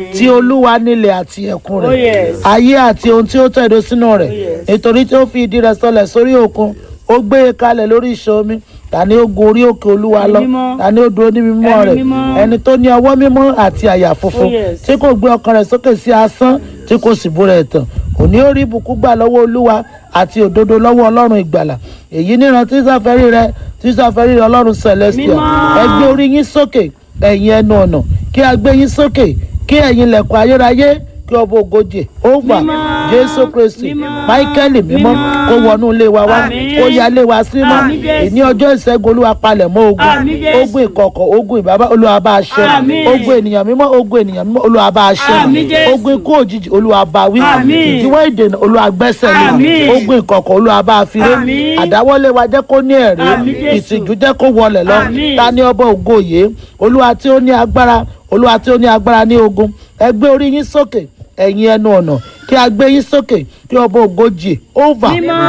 tí olúwa nílẹ̀ àti ẹ̀kún Oh, rẹ̀ yes. ayé àti ohun tí ó tẹ̀dó sínú rẹ̀ yes. nítorí tí ó fi ìdí rẹ̀ sọlẹ̀ sórí òkun ó gbé e kalẹ̀ lórí ìṣàn omi ta ni ó gun orí òkè olúwa lọ mímọ́. ta ni ó dúró ní mímọ́ Ẹni rẹ̀ mímọ́. ẹni tó ní ọwọ́ mímọ́ àti àyà funfun Oh, yes. tí kò gbé ọkàn rẹ̀ sókè sí asán tí kò sì búra ẹ̀tàn òní ó rí ìbùkún gbà lọ́wọ́ olúwa àti òdodo lọ́wọ́ ọlọ́run ìgbàlà èyí níran tí sáfẹ́rí rẹ tí sáfẹ́rí rẹ ọlọ́run celestial Mímọ́. ẹ gbé orí yín sókè ẹ̀yin ẹnu ọ̀nà kí a gbé yín sókè kí ẹ̀yin lẹ̀kùn ayérayé kí ọba ògojì over Mímọ́. jésù kristi Mímọ́. máíkẹ́lì mímọ́ Mímọ́. kó wọnú ilé wa wá Àmín. kó ya ilé wa sí mọ́ Àmín, Jésù. ìní ọjọ́ ìṣẹ́gun olúwa palẹ̀ mọ́ ogun Àmín, Jésù. ogun ìkọ̀kọ̀ ogun ìbábá olúwa bá a ṣẹ́ Àmín. ogun ènìyàn mímọ́ ogun ènìyàn mímọ́ olúwa bá a ṣẹ́ Àmín, Jésù. ogun ikú òjijì olúwa bá wí Àmín. ìdíwọ́ ìdènà olúwa gbẹ́sẹ̀ lé Àmín. ogun ìkọ̀kọ̀ olúwa bá a fi ré Àmín. àdáwọ́lé wa jẹ́ kó ní ẹ̀rí Àmín, Jésù. ìtìjú jẹ́ kó wọlẹ̀ lọ Àmín. ta ni ọba ògo yìí olúwa tí ó ní agbára olúwa tí ó ní agbára ní ogun ẹ gbé orí yín sókè ẹ̀yin ẹnu ọ̀nà kí a gbé yín sókè kí ọba ògo jì over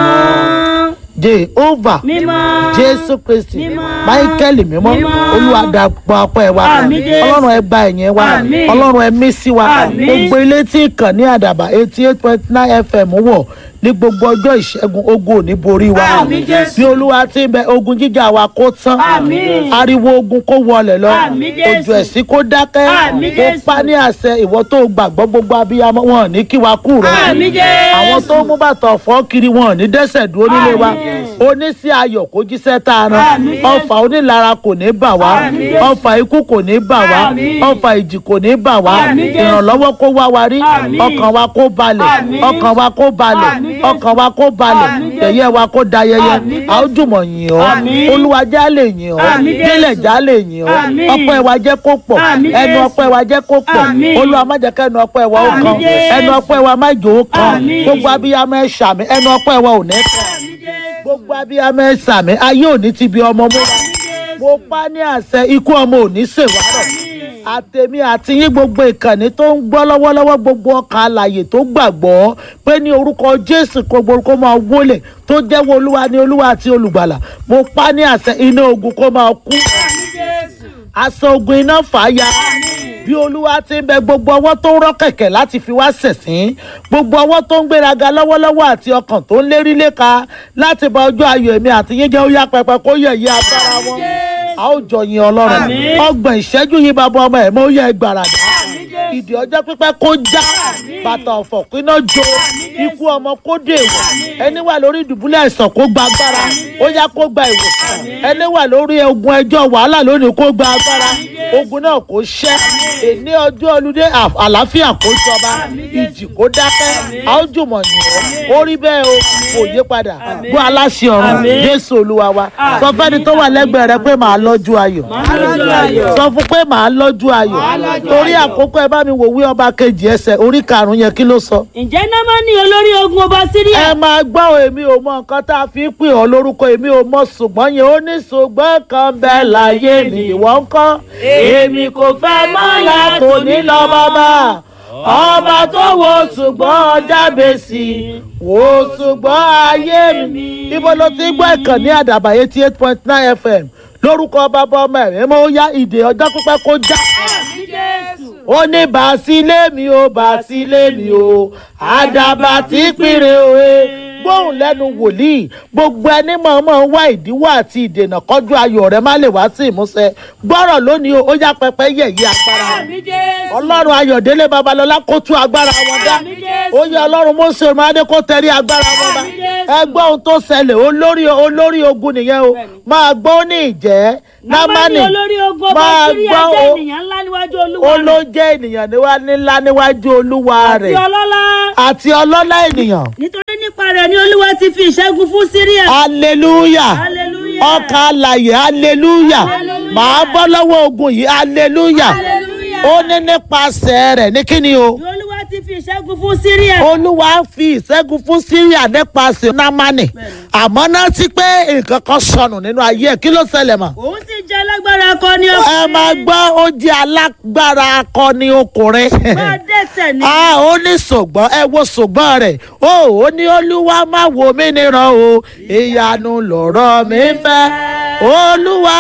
mímọ́ jehovah mímọ́ jésù kristi Mímọ́. máíkẹ́lì mímọ́ Mímọ́. olúwa dàpọ̀ ọpẹ́ wa Àmín, Jésù. ọlọ́run ẹ gba ẹ̀yìn wa Àmín. ọlọ́run ẹ mí sí wa Àmín. gbogbo ilé tí ìkànnì àdàbà eighty eight point nine fm wọ̀ ní gbogbo ọjọ́ ìṣẹ́gun ogun ò ní borí wa Àmín, Jésù. bí olúwa ti ń bẹ ogun jíjà wa kó tán Àmín. ariwo ogun kó wọlẹ̀ lọ Àmín, Jésù. ojú ẹ̀sìn kó dákẹ́ Àmín, kó Jésù. pa ní àṣẹ ìwọ tó gbàgbọ́ gbogbo abiyamọ wọn ò ní kí wa kú rẹ Àmín, Jésù. àwọn tó mú bàtà ọ̀fọ́ kiri wọn ò ní dẹ́sẹ̀ dúró nílé wa Àmín. oníṣẹ́ ayọ̀ kó jíṣẹ́ tá a rán Àmín. ọfà onílara kò ní bà wá Àmín. ọfà ikú kò ní bà wá Àmín. ọfà ìjì kò ní bà wá Àmín, Jésù. ìrànlọ́wọ́ kó wá wa rí Àmín. ọkàn wa kó balẹ̀ Àmín. ọkàn wa kó balẹ̀ Àmín, Jésù. ọkàn wa kó balẹ̀ Àmín, Jésù. tẹ̀yẹ wa kó dayẹyẹ Àmín, Jésù. a ó jùmọ̀ yìn ọ́ Àmín. olúwa já lè yìn ọ́ Àmín, Jésù. délẹ̀ já lè yìn ọ́ Àmín. ọpẹ́ wa jẹ́ kó pọ̀ Àmín, ẹnu Jésù. ọpẹ́ wa jẹ́ kó pọ̀ Àmín. olúwa má jẹ́ kẹ́nu ọpẹ́ wa ó Àmín, kan Jésù. ẹnu ọpẹ́ wa má jò ó kan Àmín. gbogbo abiyamọ ẹ ṣàmì ẹnu ọpẹ́ wa ò ní kan gbogbo abiyamọ ẹ ṣàmì ayé ò ní ti bi ọmọ mú mo pa ní àṣẹ ikú ọmọ ò ní ṣèwárọ̀ àtèmi àti yín gbogbo ìkànnì tó ń gbọ́ lọ́wọ́lọ́wọ́ gbogbo ọkàn alàyè tó gbàgbọ́ pé ní orúkọ jésù kó gbogbo kó máa wólẹ̀ tó jẹ́wọ́ olúwa ní olúwa àti olùgbàlà mo pa ní àṣẹ iná ogun kó máa kú aṣọ ogun iná fàáya bí olúwa ti ń bẹ gbogbo ọwọ́ tó ń rọ́ kẹ̀kẹ́ láti fi wá ṣẹ̀sín gbogbo ọwọ́ tó ń gbéraga lọ́wọ́lọ́wọ́ àti ọkàn tó ń lérí léka láti bá ọjọ́ ayọ̀ èmi àti yín jẹ́ ó yá pẹpẹ kó yẹ̀yẹ́ agbára wọn a ó jọ yin ọlọ́run Àmín. ọgbọ̀n ìṣẹ́jú yìí bàbá ọmọ ẹ̀ mọ́ ó yẹ gbàràdà ìdí ọjọ́ pípẹ́ kó já bàtà ọ̀fọ̀ kíná jó ikú ọmọ kó dèwọ̀ ẹni wà lórí ìdùbúlẹ̀ àìsàn kó gba agbára ó yá kó gba ìwòsàn ẹni wà lórí ogun ẹjọ́ wàhálà lónìí kó gba agbára ogun náà kó ṣẹ́ èní ọjọ́ olùdé à- àlàáfíà kó jọba ìjì kó dákẹ́ a ó jùmọ̀ yìn ọ́ ó rí bẹ́ẹ̀ o kò yí padà gbọ́ aláṣẹ ọ̀run Àmín. jésù olúwa wa sọ fẹ́ni tó wà lẹ́gbẹ̀ẹ́ rẹ pé màá lọ́jú ayọ̀ lọ́jọ́ ayọ̀. sọ fún pé màá lọ́jú ayọ̀ lọ́jú torí ayọ̀. àkókò ẹ bá mi wò wí ọba kejì ẹsẹ̀ orí karùn-ún yẹn kí ló sọ. ǹjẹ́ námánì olórí ogun ọba síríà ẹ máa gbọ́ o, èmi ò mọ nǹkan tá a fi ń pè ọ́ lórúkọ èmi ò mọ ṣùgbọ́n yẹn ó ní ṣùgbọ́n kan bẹ́ẹ̀ láyé mi ìwọ ń kọ́. èmi kò fẹ́ mọ́ látòní lọ bàbá ọba tó wo ṣùgbọ́n ọjà bèsì wo ṣùgbọ́n ayé mi. ibo ló ti gbọ́ ìkànnì àdàbà eighty eight point nine fm lórúkọ bàbá ọmọ ẹ̀mí mo yá ìdè ọjọ́ pípẹ́ kó já ó ní bàásílẹ̀ mi o bàásílẹ̀ mi o àdàbà tí péré o e gbóhùn lẹ́nu wòlíì gbogbo ẹni mọ̀ọ́mọ̀ ń wá ìdíwọ́ àti ìdènà kọjú ayọ̀ rẹ má lè wá sí ìmúṣẹ gbọ́rọ̀ lónìí o ó yá pẹpẹ yẹ̀yẹ́ agbára ọlọ́run ayọ̀délé babalọ́lá kó tú agbára wọn dá Àmín Jésù. ó yẹ ọlọ́run mọ́sẹ̀ ọmọdé kó tẹ̀rí agbára wọn bá Àmín Jésù. ẹ gbọ́ ohun tó ṣẹlẹ̀ olórí olórí ogun nìyẹn o máa gbọ́ ó ní ìjẹ́ námánì olórí ogun ọba máa síríà gbọ́ jẹ́ o- ènìyàn ńlá níwájú ó olúwa ló jẹ́ ènìyàn níwá ńlá níwájú olúwa àti rẹ̀ ọlọ́lá àti ọlọ́lá ènìyàn nítorí nípa rẹ̀ ni olúwa ti fi ìṣẹ́gun fún síríà hallelujah hallelujah ọkàn alàyè hallelujah Hallelujah. màá bọ́ lọ́wọ́ ogun yìí hallelujah hallelujah ó ní nípasẹ̀ rẹ̀ ní kíni o ni olúwa ti fi ìṣẹ́gun fún síríà olúwa fi ìṣẹ́gun fún syria nípasẹ̀ námánì àmọ́ náà sí pé nǹkan kan sọnù nínú ayé ẹ̀ kí ló ṣẹlẹ̀ mọ́. òun sì jẹ́ alágbára akọni ẹ ọkùnrin máa gbọ́ ó jẹ́ alágbára akọni ọkùnrin. máa dẹ́tẹ̀ ní a ó ní ṣùgbọ́n ẹ wo ṣùgbọ́n rẹ̀ ó ó ní olúwa má wo mí níran o ìyanu lọ̀rọ̀ mi fẹ́ olúwa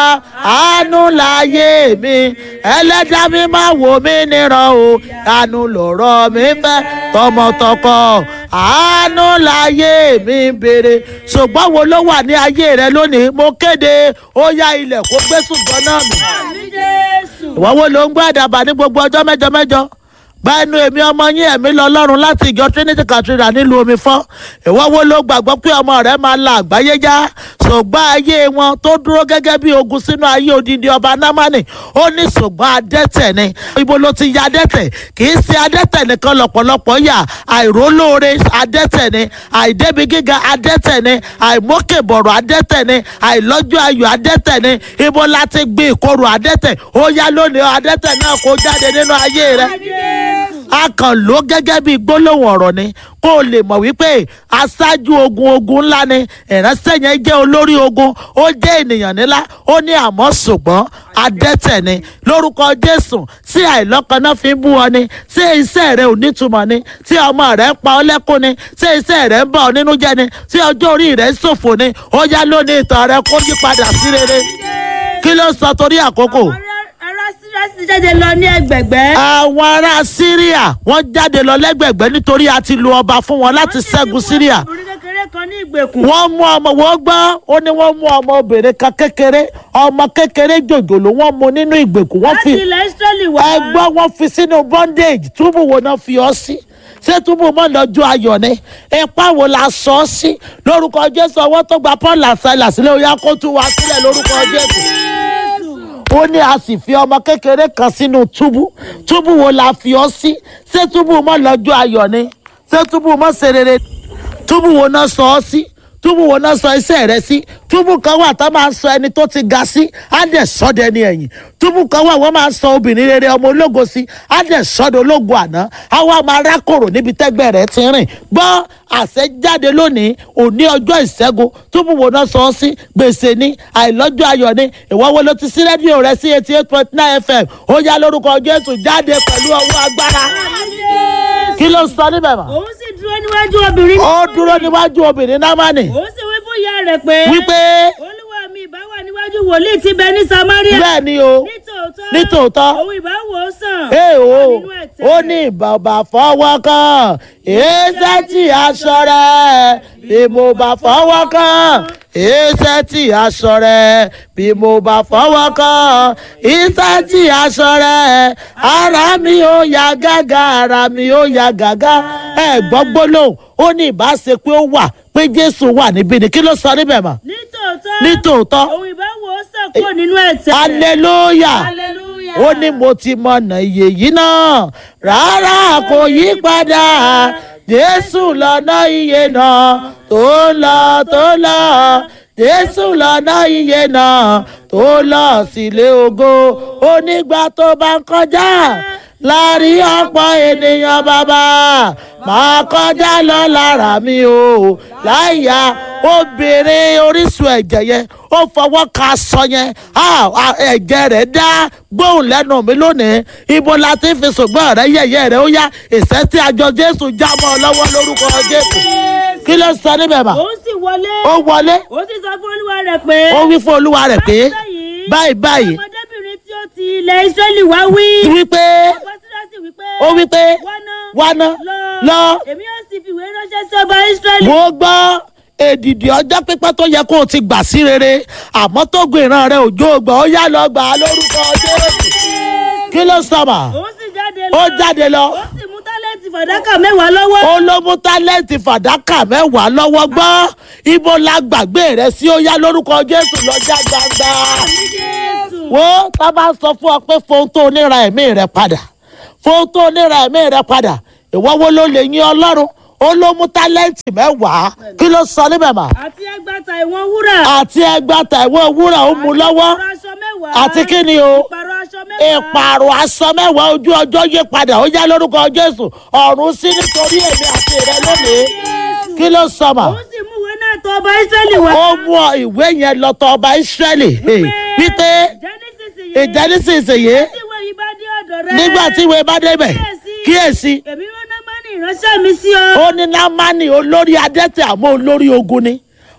àánú láyé mi ẹlẹ́dá mi máa wò mí níran o àánú lọ̀rọ̀ mi fẹ́ tọmọtọkọ àánú láyé mi ń béèrè ṣùgbọ́n wo ló wà ní ayé rẹ lónìí mo kéde ó yá ilẹ̀ kó gbé ṣùgbọ́n náà mi àmì jésù. ìwọ wo ló ń gbọ́ àdàbà ní gbogbo ọjọ́ mẹ́jọ mẹ́jọ gba ẹnu èmi ọmọ yín ẹ̀mí lọ lọ́run láti ìjọ trinity cathedral nílùú omi fọ́ ìwọ wo ló gbàgbọ́ pé ọmọ rẹ máa la àgbáyé já ṣùgbọ́n ayé wọn tó dúró gẹ́gẹ́ bí ogun sínú ayé odindi ọba námánì ó ní ṣùgbọ́n adẹ́tẹ̀ ni ibo ló ti ya adẹ́tẹ̀ kì í ṣe adẹ́tẹ̀ nìkan lọ́pọ̀lọpọ̀ yà àìrólóore adẹ́tẹ̀ ni àìdébi gíga adẹ́tẹ̀ ni àìmókèbọ̀rọ̀ adẹ́tẹ̀ ni àìlọ́jọ́ ayọ̀ adẹ́tẹ̀ ni ibo la ti gbé ìkorò adẹ́tẹ̀ ó yá lónìí adẹ́tẹ̀ náà kó jáde nínú ayé rẹ a kàn ló gẹ́gẹ́ bí gbólóhùn ọ̀rọ̀ ni kó o lè mọ̀ wípé aṣáájú ogun ogun ńlá ni ìránṣẹ́ yẹn jẹ́ olórí ogun ó jẹ́ ènìyàn nílá ó ní àmọ́ ṣùgbọ́n adẹ́tẹ̀ ni lórúkọ jésù tí àìlọ́kan náà fi ń bú ọ ni tí iṣẹ́ rẹ ò nítumọ̀ ni tí ọmọ rẹ ń pa ọ lẹ́kún ni tí iṣẹ́ rẹ ń bà ọ nínú jẹ́ ni tí ọjọ́ orí rẹ ń ṣòfò ni ó yá lónìí ìtàn rẹ kó yí padà sí rere kí ló sọ torí àkókò ará sírásì jáde lọ ní ẹgbẹ̀gbẹ́. àwọn ará síríà wọ́n jáde lọ lẹ́gbẹ̀gbẹ́ nítorí a ti lu ọba fún wọn láti ṣẹ́gun síríà ọkùnrin kékeré kan ní ìgbèkùn. wọ́n mú ọmọ wọ́n gbọ́ ó ní wọ́n mú ọmọ obìnrin kan kékeré ọmọ kékeré jòjòló wọ́n mú nínú ìgbèkùn wọ́n láti fi ilẹ̀ israẹli wá. ẹgbọ́n wọ́n fi sínú bondage túbú wo náà fi ọ́ sí ṣé túbú mọ́ lọ́jọ́ ayọ̀ ni ipa wo la sọ ọ́ sí lórúkọ jésù ọwọ́ tó gba paul àṣàlà sílẹ̀ ó yá kó tú wa sílẹ̀ lórúkọ jésù ó ní a sì fi ọmọ kékeré kan sínú túbú túbú wo la fi ọ́ sí ṣé túbú mọ́ lọ́jọ́ ayọ̀ ni ṣé túbú mọ́ ṣe rere túbú wo náà sọ ọ́ sí túbú wo náà sọ iṣẹ́ rẹ sí túbú kan wà tá máa sọ ẹni tó ti ga sí á dẹ̀ sọ́dẹ̀ ní ẹ̀yìn túbú kan wà wọ́n máa sọ obìnrin rere ọmọ ológo sí á dẹ̀ sọ́dẹ̀ ológo àná á wá máa rákòrò níbi tẹ́gbẹ́ rẹ̀ ti rìn gbọ́ àṣẹ jáde lónìí òní ọjọ́ ìṣẹ́gun túbú wo náà sọ ọ́ sí gbèsè ní àìlọ́jọ́ ayọ̀ ní ìwọ́ wo ló ti sí rédíò rẹ sí eighty eight point nine fm ó yá lórúkọ jésù jáde pẹ̀lú ọwọ́ agbára kí ló ń sọ níbẹ̀ mọ́ òun sì dúró níwájú obìnrin. ó dúró níwájú obìnrin námánì òun sì wí fún ìyá rẹ̀ pé. wípé olúwa mi ìbá wà níwájú wòlíì tí bẹ ní samaria. bẹ́ẹ̀ ni o nítòótọ́. nítòótọ́. òun ìbá wò ó sàn. ee o nínú ẹ̀tẹ́ ó rẹ̀. ní bàbá fọwọ́ kan èsẹ́ tí aṣọ rẹ̀ bí mo bá fọwọ́ kan èsẹ́ tí aṣọ rẹ̀ bí mo bá fọwọ́ kan èsẹ́ tí aṣọ rẹ̀ ara mi ò yá gágá ara mi ò yá gágá ẹ gbọ́ gbólóhùn ó ní ìbá ṣe pé ó wà pé jésù wà níbí ni kí ló sọ níbẹ̀ mọ́ nítòótọ́. nítòótọ́ òun ìbá wò ó sàn kúrò nínú ẹ̀tẹ́ rẹ̀. hallelujah hallelujah. ó ní mo ti mọ̀nà iye yìí náà rárá kò yí padà jésù lọ́nà iye náà tó ń lọ tó ń lọ jésù lọ́nà iye náà tó lọ sílé ògo onígbà tó bá ń kọjá láàrin ọ̀pọ̀ ènìyàn bàbá máa kọjá lọ lára mi o láìya obìnrin orísun ẹ̀jẹ̀ yẹn ó fọwọ́ ka aṣọ yẹn Ah, ah, ẹ̀jẹ̀ rẹ̀ dá gbóhùn lẹ́nu mi lónìí ibo la ti fi ṣùgbọ́n rẹ̀ yẹ̀yẹ́ rẹ̀ ó yá ìṣẹ́ tí àjọ jésù já mọ́ ọ lọ́wọ́ lórúkọ jésù kí ló sọ níbẹ̀ mà òun sì wọlé. ó wọlé òun sì sọ fún olúwa rẹ̀ pé. ó wí fún olúwa rẹ̀ pé báyìí báyìí báyìí ọmọdébìnrin tí ó ti ilẹ̀ israẹli wá wí. wípé ọba sírásì wípé. ó wípé wọná wáná lọ èmi yóò sì fìwé ránṣẹ́ sí ọba israẹli. mo gbọ́ èdìdì ọjọ́ pípẹ́ tó yẹ kó o ti gbà sí rere àmọ́ tó gbé ìran rẹ òjò gbà ó yá lọ gbà á lórúkọ jésù kí ló sọ̀mà òun sì jáde lọ. ó jáde lọ ó sì mú tálẹ́ǹtì fàdákà mẹ́wàá lọ́wọ́. ó ló mú tálẹ́ǹtì fàdákà mẹ́wàá lọ́wọ́ gbọ́ ibo la gbàgbé rẹ sí ó yá lórúkọ jésù lọ́jà gbangba Àmì Jésù. wo tá a bá sọ fún ọ pé fohun tó níra ẹ̀mí rẹ padà fohun tó níra ẹ̀mí rẹ padà ìwọ wo ló lè yín ọlọ́run ó ló mú tálẹ́ǹtì mẹ́wàá kí ló sọ níbẹ̀ mà àti ẹgbàta ìwọ̀n wúrà. àti ẹgbàá tàìwọ́ wúrà ó mú lọ́wọ́ ìpàrọ̀ aṣọ mẹ́wàá. àti kí ni o ìpàrọ̀ aṣọ mẹ́wàá. ìpààrọ̀ aṣọ mẹ́wàá ojú ọjọ́ yí padà ó yá lórúkọ jésù ọ̀run sí nítorí èmi àti rẹ lónìí kí ló sọ mà òun sì mú ìwé náà tọ̀ ọba israẹli wá. ó mú ọ ìwé yẹn lọ tọ̀ ọba ìsírẹ́lì wípé ìjẹ́ nísinsìnyí. ìjẹ́ nísinsìnyí tí ìwé yìí bá dé ọ̀dọ̀ rẹ. nígbà tí ìwé bá débẹ̀ kíyèsí èmi rán námánì ìránṣẹ́ mi sí ọ. ó ní námánì olórí adẹ́tẹ̀ àmọ́ olórí ogun ni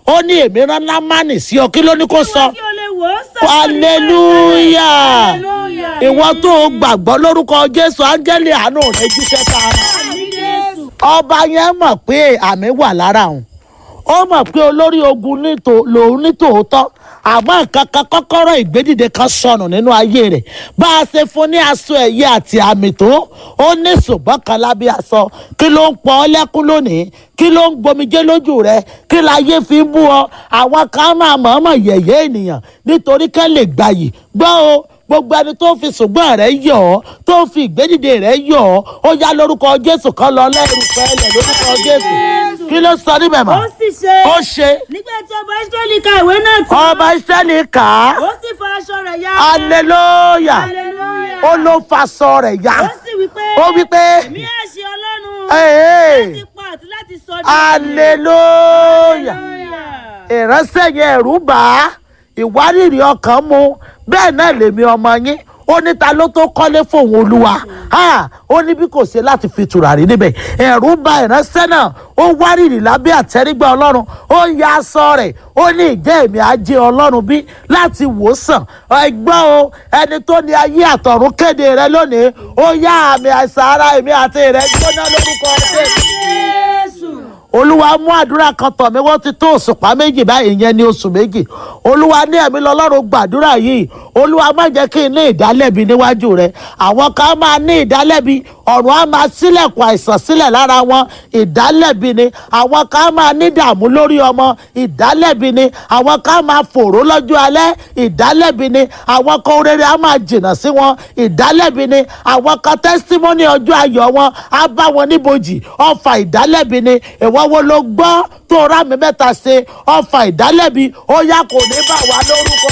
ó ní èmi rán námánì sí ọ kí ló ní kó sọ kí o lè wò ó sàn. hallelujah Hallelujah. ìwọ tó o gbàgbọ́ lórúkọ jésù áńgẹ́lì àánú rẹ jíṣẹ́ tààrà Àmín Jésù. ọba yẹn mọ̀ pé àmì wà lára òun ó mọ̀ pé olórí ogun nítò- lòun ní tòótọ́ àmọ́ nǹkan kan kọ́kọ́rọ́ ìgbédìde kan sọnù nínú ayé rẹ̀ bá a ṣe fún ní aṣọ ẹ̀yẹ àti àmì tó ó ní ṣùgbọ́n kan lábẹ́ aṣọ kí ló ń pọ̀ ọ́ lẹ́kún lónìí kí ló ń gbomijé lójú rẹ kí láyé fi ń bú ọ àwọn kan máa mọ̀ọ́mọ̀ yẹ̀yẹ́ ènìyàn nítorí kẹ́ lè gbàyè gbọ́ o gbogbo ẹni tó fi ṣùgbọ́n rẹ̀ yọ̀ ọ́ tó fi ìgbédìde rẹ̀ yọ̀ ọ́ ó yá lórúkọ jésù kan lọ lẹ́rù fẹ́lẹ̀ lórúkọ jésù kí ló sọ níbẹ̀ mọ́ ó sì ṣe. ó ṣe nígbà tí ọba israẹli ka ìwé náà tán. ọba ìsẹ́ni kà á ó sì fa aṣọ rẹ̀ ya. aleluya Hallelujah. ó ló faṣọ rẹ̀ yá ó sì wí pé. ó wí pé èmi á ṣe ọlọ́run. ee láti pa àti láti sọ ní. aleluya Hallelujah. ìránṣẹ́ yẹn ẹ̀rù bà á ìwárìrì ọkàn mu bẹ́ẹ̀ náà lèmi ọmọ yín ó ní ta ló tó kọ́lé fóun olúwa Ha! ó ní bí kò ṣe láti fi tùràrí níbẹ̀ ẹ̀rù bà ìránṣẹ́ náà ó wárìrì lábẹ́ àtẹ́rígbà ọlọ́run ó ń ya aṣọ rẹ̀ ó ní ìjẹ́ èmi ajé ọlọ́run bí láti wò ó sàn ẹgbọ́n o ẹni tó ní ayé àtọ̀run kéde rẹ lónìí ó yá àmì àìsàn ara èmi àti rẹ gbóná lórúkọ ọdẹ Jésù. olúwa mú àdúrà kan tọ̀ mí wọ́n ti tó òṣùpá méjì báyìí ìyẹn ní oṣù méjì olúwa ní ẹ̀mí lọ́lọ́run gbàdúrà yìí olúwa má jẹ́ kí n ní ìdálẹ́bi níwájú rẹ àwọn kan máa ní ìdálẹ́bi ọ̀run á máa sílẹ̀kùn àìsàn sílẹ̀ lára wọn ìdálẹ́bi ni àwọn kan máa ní dààmú lórí ọmọ ìdálẹ́bi ni àwọn kan máa fòró lọ́jọ́ alẹ́ ìdálẹ́bi ni àwọn kan rere á máa jìnnà sí wọn ìdálẹ́bi ni àwọn kan tẹ́sítímọ́nì ọjọ́ ayọ̀ wọn á bá wọn níbojì ọfà ìdálẹ́bi ni ìwọ wo ló gbọ́ tó rà mí mẹ́ta ṣe ọfà ìdálẹ́bi ó yá kò ní bà wá lórúkọ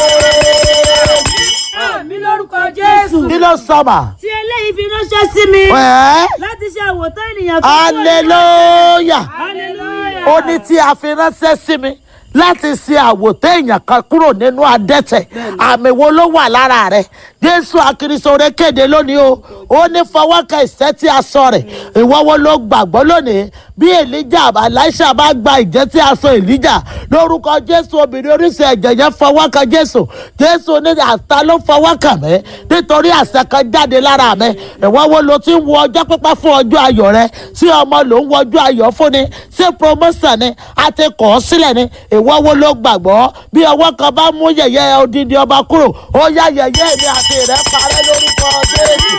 Jésù. àmì lórúkọ Jésù. kí ló sọmà tí eléyìí fi ránṣẹ́ sí mi. ẹ́ láti ṣe àwòtán ènìyàn kan. hallelujah hallelujah. ó ní tí a fi ránṣẹ́ sí mi láti ṣe àwòtẹ́ èèyàn kan kúrò nínú adẹ́tẹ̀ àmì wo ló wà lára rẹ̀ jésù akirisore kéde lónìí o ó ní fọwọ́kẹ́ ìṣẹ́ tí a sọ rẹ̀ ìwọ wo ló gbàgbọ́ lónìí bí elijah elisha bá gba ìjẹ́ tí a sọ elijah lórúkọ jésù obìnrin oríṣi ẹ̀jẹ̀ yẹn fọwọ́kẹ́ jésù jésù ní àtà ló fọwọ́kẹ́ mi nítorí àṣẹ kan jáde lára mi ìwọ wo ló ti ń wo ọjọ́ pípẹ́ fún ọjọ́ ayọ̀ rẹ sí ọmọ ló ń wọjú ayọ̀ fún ni ṣé promotion ni a ti kọ̀ ọ́ sílẹ̀ ni ìwọ wo ló gbàgbọ́ bí ọwọ́ kan bá mú yẹ̀yẹ́ odidi ọba kúrò ó yá yẹ̀yẹ́ mi àti rẹ̀ parẹ́ lórúkọ jésù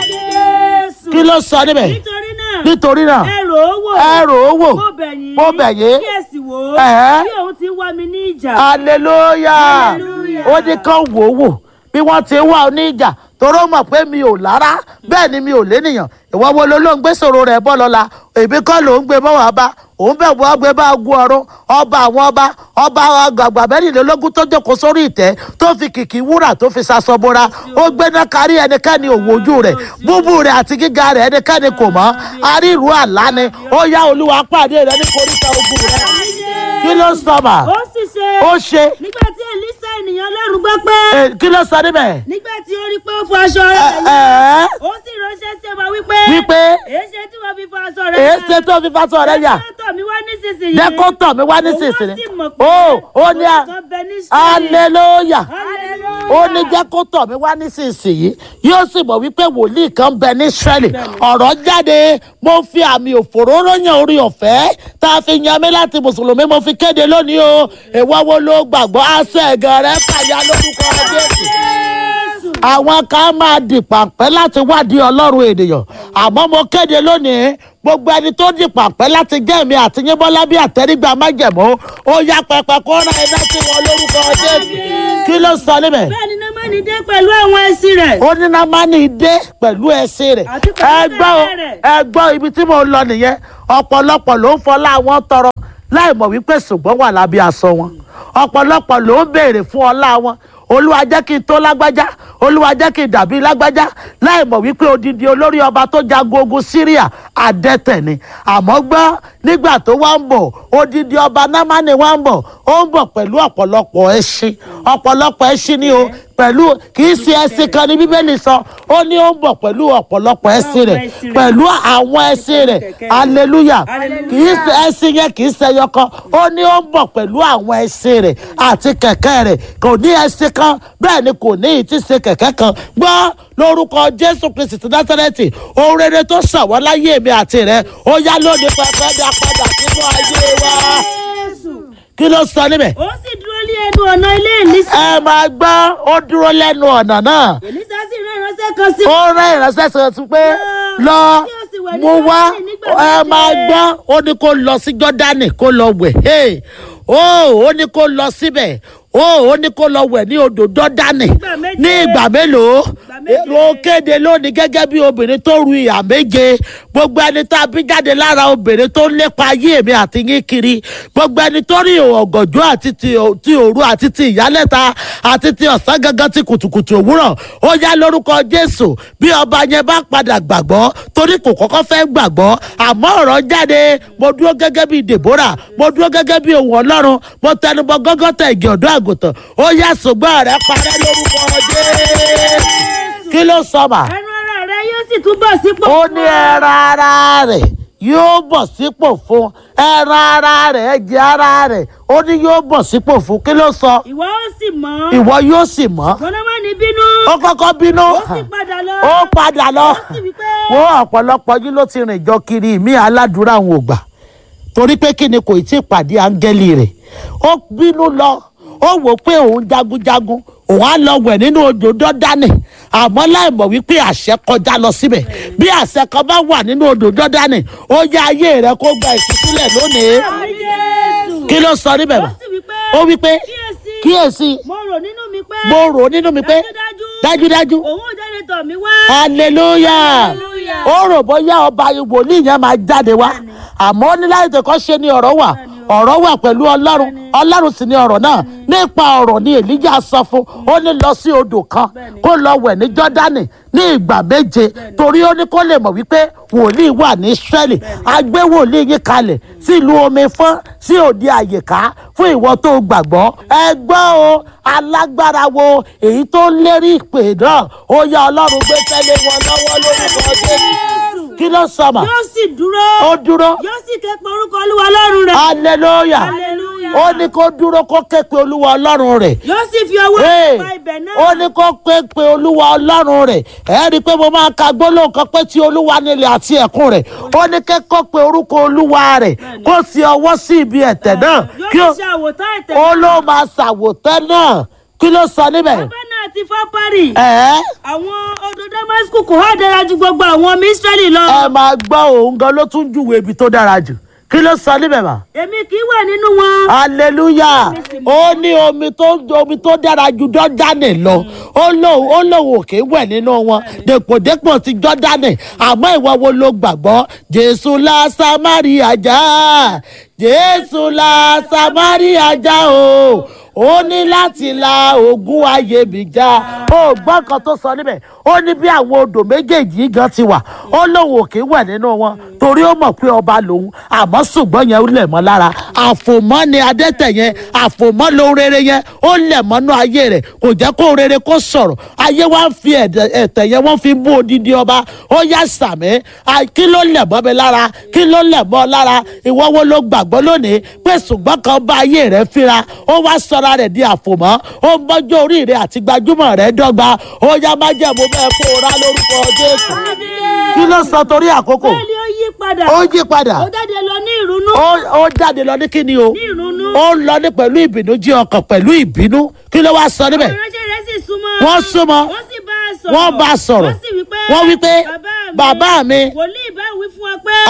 Jésù. kí ló sọ níbẹ̀ nítorí náà. nítorí náà ẹ rò ó wò. ẹ rò ó wò mo bẹ̀ yín. mo bẹ̀ yín kí ẹ sì wò ó. Ẹ̀hẹ́. bí òun ti ń wá mi ní ìjà. hallelujah Hallelujah. ó ní kán wò ó wò bí wọ́n ti ń wá oníjà toró mọ̀ pé mi ò lára bẹ́ẹ̀ ni mi ò lénìyàn ìwọ wo ló ló ń gbé sòro rẹ̀ bọ́ lọ́la èmi kọ́ ló ń gbé bọ́ wá bá òun bẹ̀ wọ́n gbé bá gun ọ̀run ọba àwọn ọba ọba àgbàgbà mẹ́rìnlélógún tó jókòó sórí ìtẹ́ tó fi kìkì wúrà tó fi ṣaṣọ bora ó gbéná kárí ẹnikẹ́ni òwò ojú rẹ̀ búbú rẹ̀ àti gíga rẹ̀ ẹnikẹ́ni kò mọ̀ arírù àlá ni ó yá olúwa pàdé rẹ̀ ní koríta ogun rẹ̀ kí ló sọ mà ó sì ṣe. ó ṣe nígbà tí elisa ènìyàn ọlọ́run gbọ́ pé. Eh, kí ló sọ níbẹ̀ nígbà tí ó rí pé ó fọ aṣọ rẹ̀ ẹ yá. ẹ ó sì ránṣẹ́ sí ọba wípé. wípé èéṣe tí wọ́n fi fọ aṣọ rẹ̀ èé ṣe tó fi fásọ rẹ yà Jẹ́ kó tọ̀ mí wá nísinsìnyí. jẹ́ kó tọ̀ mí wá Òun ó nísinsìnyí sì mọ̀ pé ó ó ní òun kan bẹ ní Ísírẹ́lì. hallelujah Hallelujah. ó ní jẹ́ kó tọ̀ mí wá nísinsìnyí yóò sì mọ̀ wípé wòlíì kan bẹ ní Ísírẹ́lì ọ̀rọ̀ jáde mo fi àmì òfòróró yan orí ọ̀fẹ́ tá a fi yan mí láti mùsùlùmí mo fi kéde lónìí o ìwọ wo ló gbàgbọ́ aṣọ ẹ̀gàn rẹ fàyà lórúkọ Jésù Jésù. àwọn kan máa di pàǹpẹ́ láti wádìí ọlọ́run ènìyàn àmọ́ mo kéde lónìí gbogbo ẹni tó di pàǹpẹ́ láti jẹ́ mi àti yín bọ́lá bí àtẹ́rígbà májẹ̀mú ó yá pẹpẹ kó rán iná sí wọn lórúkọ jésù kí ló sọ níbẹ̀ bẹ́ẹ̀ ni námánì dé pẹ̀lú àwọn ẹṣin rẹ̀. ó ní námánì dé pẹ̀lú ẹṣin rẹ̀ Àti pẹ̀lú ẹ gbọ́ o, kẹ̀kẹ́ rẹ̀. ẹ gbọ́ ibi tí mo lọ nìyẹn ọ̀pọ̀lọpọ̀ ló ń fọlá wọn tọrọ láì mọ̀ wípé ṣùgbọ́n wà lábẹ́ aṣọ wọn ọ̀pọ̀lọpọ̀ ló ń béèrè fún ọlá wọn olúwa jẹ́ kí n tó lágbájá olúwa jẹ́ kí n dàbí lágbájá láì mọ̀ wípé odidi olórí ọba tó jagun ogun síríà adẹ́tẹ̀ ni àmọ́ gbọ́ nígbà tó wá ń bọ̀ odidi ọba námánì wá ń bọ̀ ó ń bọ̀ pẹ̀lú ọ̀pọ̀lọpọ̀ ẹṣin ọ̀pọ̀lọpọ̀ ẹṣin ni o pẹ̀lú kì í ṣe ẹṣin kan ní bíbélì sọ ó ní ó ń bọ̀ pẹ̀lú ọ̀pọ̀lọpọ̀ ẹṣin rẹ̀ pẹ̀lú àwọn ẹṣin rẹ̀ hallelujah kì í ṣe ẹṣin yẹn kì í ṣe ẹyọ kan ó ní ó ń bọ̀ pẹ̀lú àwọn ẹṣin rẹ̀ àti kẹ̀kẹ́ rẹ̀ kò ní ẹṣin kan bẹ́ẹ̀ ni kò ní ìtì ṣe kẹ̀kẹ́ kan gbọ́ lórúkọ jésù kristi ti násárẹ́tì ohun rere tó ṣàwọ́ láyé mi àti rẹ̀ ó yá lónìí pẹpẹ dá padà sínú ayé wa Jésù. kí ló sọ níbẹ̀ ó sì dúró lé ẹnu ọ̀nà ilé Èlísà. ẹ máa gbọ́ ó dúró lẹ́nu ọ̀nà náà Èlísà sì rán ìránṣẹ́ kan sí. ó rán ìránṣẹ́ sọ sí pé lọ Kí o sì wẹ̀ ní mú wá Jọ́dánì nígbà ẹ méje. máa gbọ́ ó ní kó lọ sí jọ́dánì kó lọ wẹ̀ Hey! ó ó ní kó lọ síbẹ̀ ó ó ní kó lọ wẹ̀ ní odò jọ́dánì Nígbà méje. ní ìgbà mélòó méje. ó kéde lónìí gẹ́gẹ́ bí obìnrin tó ru ìhà méje gbogbo ẹni tá a bí jáde lára obìnrin tó ń lépa ayé mi àti yín kiri gbogbo ẹni tó rí ọ̀gànjọ́ àti ti ò- ti òru àti ti ìyálẹ̀ta àti ti ọ̀sán gangan ti kùtùkùtù òwúrọ̀ ó yá lórúkọ jésù bí ọba yẹn bá padà gbàgbọ́ torí kò kọ́kọ́ fẹ́ gbàgbọ́ àmọ́ ọ̀rọ̀ jáde mo dúró gẹ́gẹ́ bí deborah mo dúró gẹ́gẹ́ bí ohun ọlọ́run mo tẹnubọ gọ́gọ́tà ìgè ọ̀dọ́ àgùntàn ó yá ṣùgbọ́n rẹ parẹ́ lórúkọ jésù kí ló sọ mà ẹnu ara rẹ yóò sì túbọ̀ sípò. ó ní ẹran ara rẹ̀ yóò bọ̀ sípò fún ẹran ara rẹ̀ ẹ̀jẹ̀ ara rẹ̀ ó ní yóò bọ̀ sípò fún kí ló sọ ìwọ ó sì mọ̀. ìwọ yóò sì mọ́ Jónámánì bínú. ó kọ́kọ́ bínú ó sì padà lọ. ó padà lọ ó sì wí pé. wọ́n ọ̀pọ̀lọpọ̀ yín ló ti rìn jọ kiri ìmí aládùúrà àwọn ògbà torí pé kí ni kò tí ì pàdé áńgẹ́lì rẹ̀ ó bínú lọ ó wò pé òun jagunjagun òun á lọ wẹ̀ nínú odò dọ́dánì àmọ́ láì mọ̀ wípé àṣẹ kọjá lọ síbẹ̀ bí àṣẹ kan bá wà nínú odò dọ́dánì ó yá ayé rẹ kó gba ìtúsílẹ̀ lónìí Àmín Jésù. kí ló sọ níbẹ̀ ó mọ́ sì wí pé. ó wí pé kíyèsí. kíyèsí mo rò nínú mi pé. mo rò nínú mi pé dájúdájú òun ò jáde tọ̀ mí wá. hallelujah Hallelujah. ó rò bóyá ọba wòlíì yẹn máa jáde wá àmọ́ ó ní láì tẹ̀kọ́ ṣe ni ọ̀rọ̀ wà ọ̀rọ̀ wà pẹ̀lú ọlọ́run ọlọ́run sì ni ọ̀rọ̀ náà nípa ọ̀rọ̀ ni èlíjà sọ fún ó ní lọ sí odò kan kó lọ wẹ̀ ní jọ́dánì ní ìgbà méje torí ó ní kó lè mọ̀ wípé wòlíì wà ní israẹli a gbé wòlíì yín kalẹ̀ sílùú omi fún sí òde àyíká fún ìwọ tó gbàgbọ́ ẹ gbọ́ o alágbára wo èyí tó ń lérí ìpè náà ó yá ọlọ́run gbé tẹ́lẹ̀ wọn lọ́wọ́ lórúkọ jésù kí ló sọ mà yóò sì dúró. ó dúró yóò sì ké pe orúkọ olúwa ọlọ́run rẹ̀. hallelujah Hallelujah. ó ní kó dúró kó ké pe olúwa ọlọ́run rẹ̀ yóò sì fi ọwọ́ Hey, pa ibẹ̀ náà. ó ní kó ké pe olúwa ọlọ́run rẹ̀ ẹ rí i pé mo máa ka gbólóhùn kan pé tí olúwa nílẹ̀ àti ẹ̀kún rẹ̀ ó ní ké kó pe orúkọ olúwa rẹ̀ kó fi ọwọ́ sí ibi ẹ̀tẹ̀ náà kí ó yóò sì ṣe àwòtán ẹ̀tẹ̀ ó ló máa ṣàwòtẹ́ náà kí ló sọ níbẹ̀ ọbẹ̀ náà ti fọ́ parí. ẹ̀ àwọn odò damasku kò há dára ju gbogbo àwọn ọmọ israẹli lọ. ẹ máa gbọ́ òun gan ló tún júwèé ibi tó dára jù kí ló sọ níbẹ̀ mà. èmi kì í wẹ̀ nínú wọn. hallelujah ó ní omi tó omi tó dára ju jọ́dánì lọ ó lóun ó lóun ò kì í wẹ̀ nínú wọn dèpòdépò ti jọ́dánì àmọ́ ìwọ wo ló gbàgbọ́ jésù la samaria já jésù la samaria já o ó ní láti la ogun ayé mi já ó gbọ́ kan tó sọ níbẹ̀ ó ní bí àwọn odò méjèèjì yìí gan ti wà ó lóun ò kì í wẹ̀ nínú wọn torí ó mọ̀ pé ọba lòun àmọ́ ṣùgbọ́n yẹn ó lẹ̀ mọ́ lára àfòmọ́ ni adẹ́tẹ̀ yẹn àfòmọ́ lóhun rere yẹn ó lẹ̀ mọ́nú ayé rẹ̀ kò jẹ́ kó rere kó sọ̀rọ̀ ayé wa ń fi ẹ̀dẹ̀- ẹ̀tẹ̀ yẹn wọ́n fi bú odidi ọba ó yá sàmì à- kí ló lẹ̀ mọ́ mi lára kí ló lẹ̀ mọ́ ọ lára ìwọ wo ló gbàgbọ́ lónìí pé ṣùgbọ́n kan bá ayé rẹ̀ fínra ó wá sọra rẹ̀ di àfòmọ́ ó ń bọ́jú orí rẹ̀ àti gbajúmọ̀ rẹ̀ dọ́gba ó yá má jẹ́ mo bẹ́ẹ̀ kó o rá lórúkọ jésù kí ló sọ torí àkókò bẹ́ẹ̀ ni ó yí padà. ó yí padà ó jáde lọ ní ìrunú. ó ó jáde lọ ní kíni o ní ìrunú. ó ń lọ ní pẹ̀lú ìbínú jí ọkàn pẹ̀lú ìbínú kí ló wá sọ níbẹ̀ ìránṣẹ́ rẹ̀ sì súnmọ́. wọ́n súnmọ́ wọ́n sì bá a sọ̀rọ̀. wọ́n bá a sọ̀rọ̀ wọ́n sì wí pé. wọ́n wí pé bàbá mi wòlíì bá wí fún ọ pé.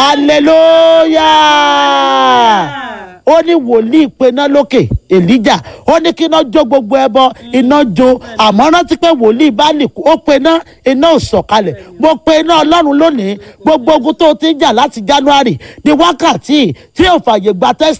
hallelujah ó ní wòlíì pená lókè èlíjà ó ní kí iná jó gbogbo ẹbọ iná jó àmọ́ rántí pé wòlíì bá lè kú ó pená iná ò sọ̀kalẹ̀ mo pe iná ọlọ́run lónìí gbogbo ogun tó ti ń jà láti january di wákàtí tí ò fàyè gba test